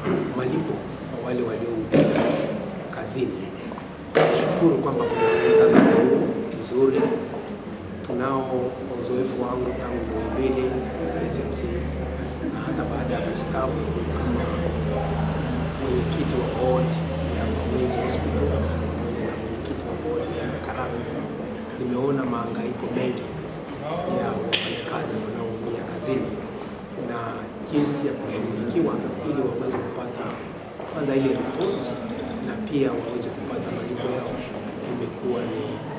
malipo kwa wale waliohudhuria kazini. Shukuru kwamba kuna mtazamo huu mzuri. Tunao uzoefu wangu tangu Muhimbili SMC na hata baada ya kustaafu kama mwenyekiti wa board ya Mawenzi Hospital pamoja na mwenyekiti wa board ya Karatu, nimeona mahangaiko mengi ya wafanyakazi wanaoumia kazini na jinsi ya kushughulikiwa ili waweze kupata kwanza ile ripoti na pia waweze kupata malipo yao, imekuwa ni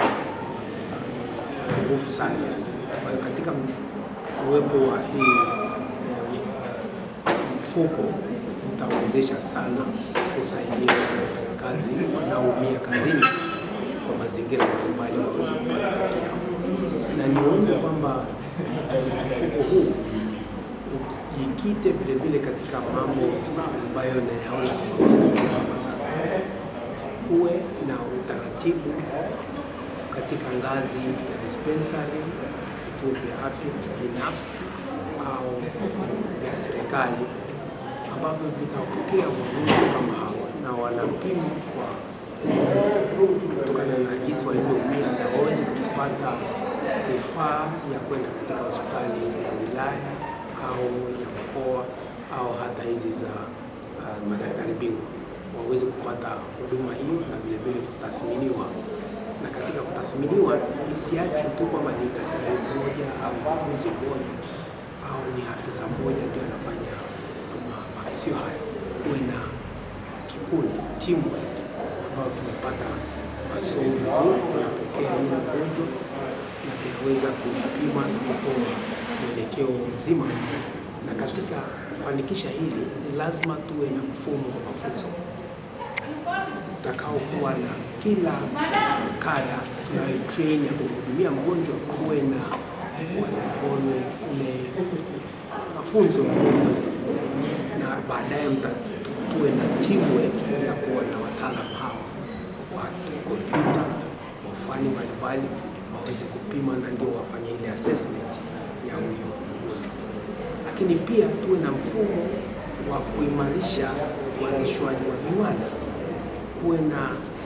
eh, nguvu sana. Kwa hiyo katika uwepo wa hii eh, mfuko utawezesha sana kusaidia wafanyakazi wanaoumia kazini kwa mazingira mbalimbali waweze kupata haki yao, na niombe kwamba mfuko huu ujikite vilevile katika mambo ambayo nayaona kama sasa, kuwe na utaratibu katika ngazi ya dispensary, vituo vya afya binafsi au vya serikali ambavyo vitapokea wagonjwa kama hawa na wanapimwa kwa kutokana na jinsi walivyoumia na waweze kupata rufaa ya kwenda katika hospitali ya wilaya au ya mkoa au hata hizi za uh, madaktari bingwa waweze kupata huduma hiyo na vilevile kutathminiwa, na katika kutathminiwa isiachwe tu kwamba ni daktari mmoja au muuguzi mmoja au ni afisa mmoja ndio anafanya ma- makisio hayo. Kuwe na kikundi teamwork ambayo tumepata masomo vizuri, tunapokea yule mgonjwa na tunaweza kupima na kutoa mwelekeo mzima. Na katika kufanikisha hili, ni lazima tuwe na mfumo wa mafunzo utakaokuwa na kila kada tunayotrain ya kumhudumia mgonjwa, kuwe na wanaone ile mafunzo ya muda, na baadaye mta- tuwe na teamwork ya kuwa na wataalamu hawa wa kompyuta wa fani mbalimbali waweze kupima na ndio wafanye ile assessment ya huyo mgonjwa lakini pia tuwe na mfumo wa kuimarisha uanzishwaji wa viwanda, kuwe na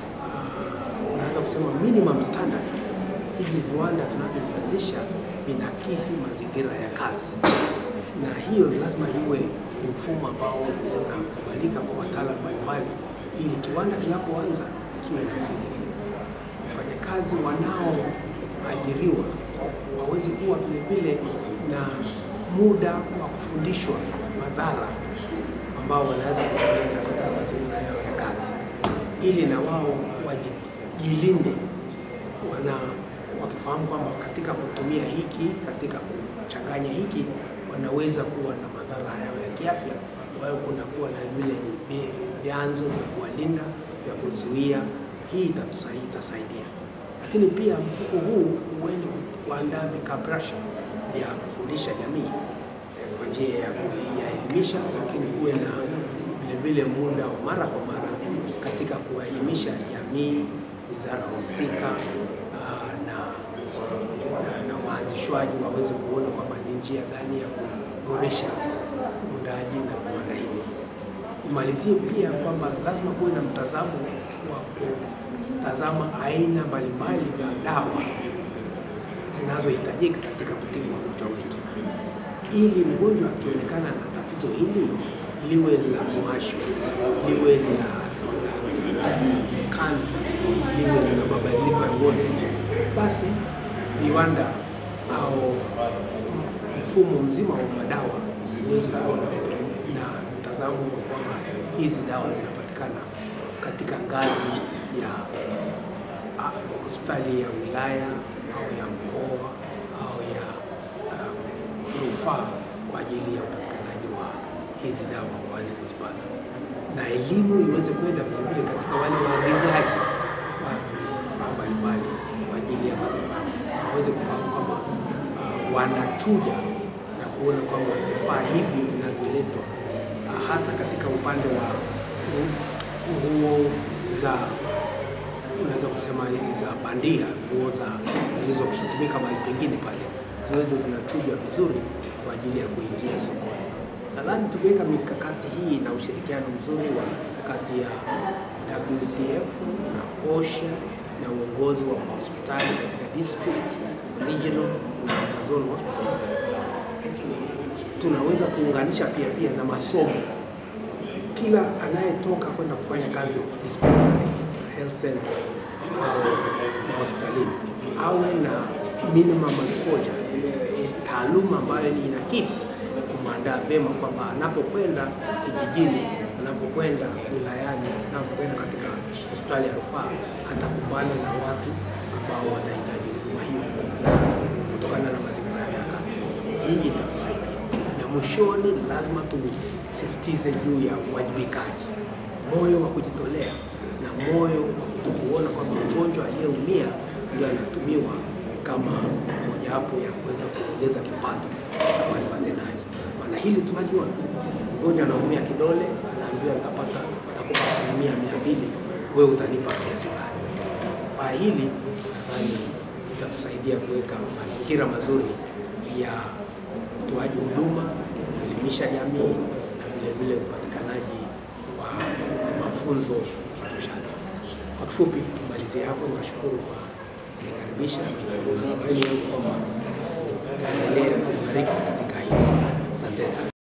uh, unaweza kusema minimum standards. Hivi viwanda tunavyovianzisha vinakidhi mazingira ya kazi, na hiyo ni lazima iwe ni mfumo ambao unakubalika kwa wataalamu mbalimbali, ili kiwanda kinapoanza kiwe na mfumo wafanyakazi wanaoajiriwa waweze kuwa vile vile na muda wa kufundishwa madhara ambao wanaweza kupata katika mazingira yao ya kazi, ili na wao wajilinde, wana wakifahamu kwamba katika kutumia hiki, katika kuchanganya hiki, wanaweza kuwa na madhara yao ya kiafya. Kwa hiyo kunakuwa na vile vi- vyanzo vya kuwalinda vya kuzuia. Hii itatusaidia, itasaidia lakini pia mfuko huu huende kuandaa vikabrasha vya kufundisha jamii eh, kwa njia ya kuielimisha, lakini kuwe na vile vile muda wa mara kwa mara katika kuwaelimisha jamii, wizara husika ah, na, na, na waanzishwaji waweze kuona kwamba ni njia gani ya kuboresha uundaji na viwanda hivi. Nimalizie pia kwamba lazima kuwe na mtazamo wa kutazama aina mbalimbali za dawa zinazohitajika katika kutibu wagonjwa wetu, ili mgonjwa akionekana na tatizo hili liwe la mwasho, liwe la la kansa, liwe la mabadiliko ya ngozi, basi viwanda au mfumo mzima wa madawa huwezi kuwa na na mtazamo wa kwamba hizi dawa zinapatikana katika ngazi ya a, hospitali ya wilaya au ya mkoa au ya um, rufaa kwa ajili ya upatikanaji wa hizi dawa waweze kuzipata, na elimu iweze kwenda vilevile katika wale waagizaji wa vifaa mbalimbali kwa ajili ya matibabu, waweze kufahamu kwamba uh, wanachuja na kuona kwamba vifaa hivi vinavyoletwa uh, hasa katika upande wa nguo za unaweza kusema hizi za bandia, nguo za zilizotumika mahali pengine pale, ziweze zinachujwa vizuri kwa ajili ya kuingia sokoni. Nadhani tukiweka mikakati hii na ushirikiano mzuri wa kati ya WCF na OSHA na uongozi wa hospitali katika district, regional na zone hospital, tunaweza kuunganisha pia pia na masomo. Kila anayetoka kwenda kufanya kazi dispensary, health center au hospitalini awe na minimum exposure, ile taaluma ambayo ni inakifu kumwandaa vyema kwamba anapokwenda kijijini, anapokwenda wilayani, anapokwenda katika hospitali ya rufaa atakumbana na watu ambao watahitaji huduma hiyo kutokana na mazingira ya kazi. Hii itatusaidia, na mwishoni lazima tusisitize juu ya uwajibikaji, moyo wa kujitolea na moyo wa kutokuona kwamba mgonjwa aliyeumia ndio anatumiwa kama mojawapo ya kuweza kuongeza kipato cha wale watendaji. Maana hili tunaliona, mgonjwa anaumia kidole, anaambiwa nitapata nitakupa asilimia mia mbili, wewe utanipa kiasi gani? Kwa hili nadhani itatusaidia kuweka mazingira mazuri ya utoaji huduma, kuelimisha jamii na vile vile upatikanaji wa mafunzo itoshayo. Kwa kifupi, tumalizie hapo. Niwashukuru kwa kunikaribisha. Natumaini kwamba taendelea kuimarika katika hili. Asante sana.